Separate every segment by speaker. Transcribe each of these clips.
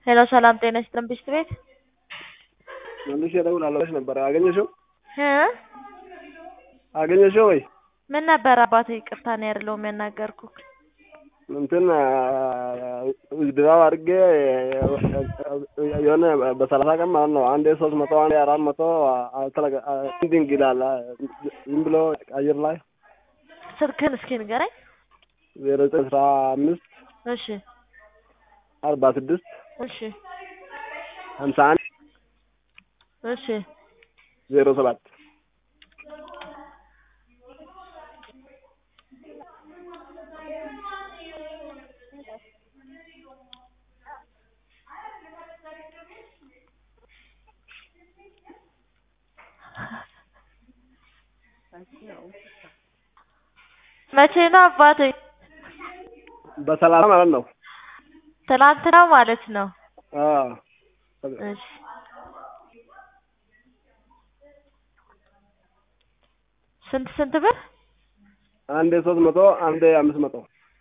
Speaker 1: ሄሎ ሰላም ጤና ይስጥልን ብስት ቤት
Speaker 2: መልሼ እደውላለሁ ብለሽ ነበር። አገኘሽው?
Speaker 1: እ
Speaker 2: አገኘሽው ወይ?
Speaker 1: ምን ነበር አባቴ? ይቅርታ ነው ያደለውም ያናገርኩህ። እንትን
Speaker 2: ድራው አድርጌ የሆነ በሰላሳ ቀን ማለት ነው። አንዴ ሶስት መቶ አንዴ አራት መቶ ኢንዲንግ ይላል ዝም ብሎ አየር ላይ
Speaker 1: ስልክህን እስኪ ንገረኝ።
Speaker 2: ዜሮ ዘጠኝ አስራ አምስት
Speaker 1: እሺ
Speaker 2: አርባ ስድስት
Speaker 1: እሺ
Speaker 2: ሀምሳ አንድ
Speaker 1: እሺ
Speaker 2: ዜሮ ሰባት
Speaker 1: መቼ ነው አባቴ?
Speaker 2: በሰላሳ ማለት ነው።
Speaker 1: ትናንትና ማለት ነው።
Speaker 2: አዎ
Speaker 1: እሺ ስንት ስንት ብር?
Speaker 2: አንዴ ሶስት መቶ አንዴ አምስት መቶ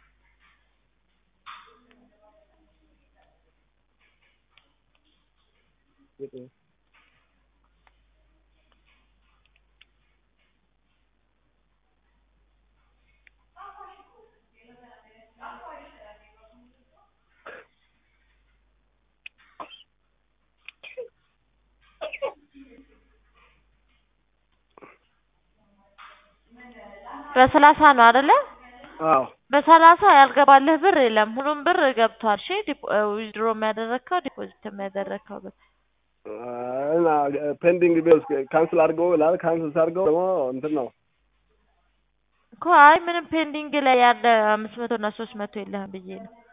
Speaker 1: በሰላሳ ነው አይደለ?
Speaker 2: አዎ
Speaker 1: በሰላሳ ያልገባልህ ብር የለም። ሁሉም ብር ገብቷል። እሺ ዊዝድሮ የሚያደረግከው ዲፖዚት የሚያደረግከው ብር
Speaker 2: እና ፔንዲንግ ቢልስ ካንስል አድርገው ይላል። ካንስል ሳድርገው ደግሞ እንትን ነው
Speaker 1: እኮ አይ ምንም ፔንዲንግ ላይ ያለ አምስት መቶ እና ሶስት መቶ የለህም ብዬ ነው።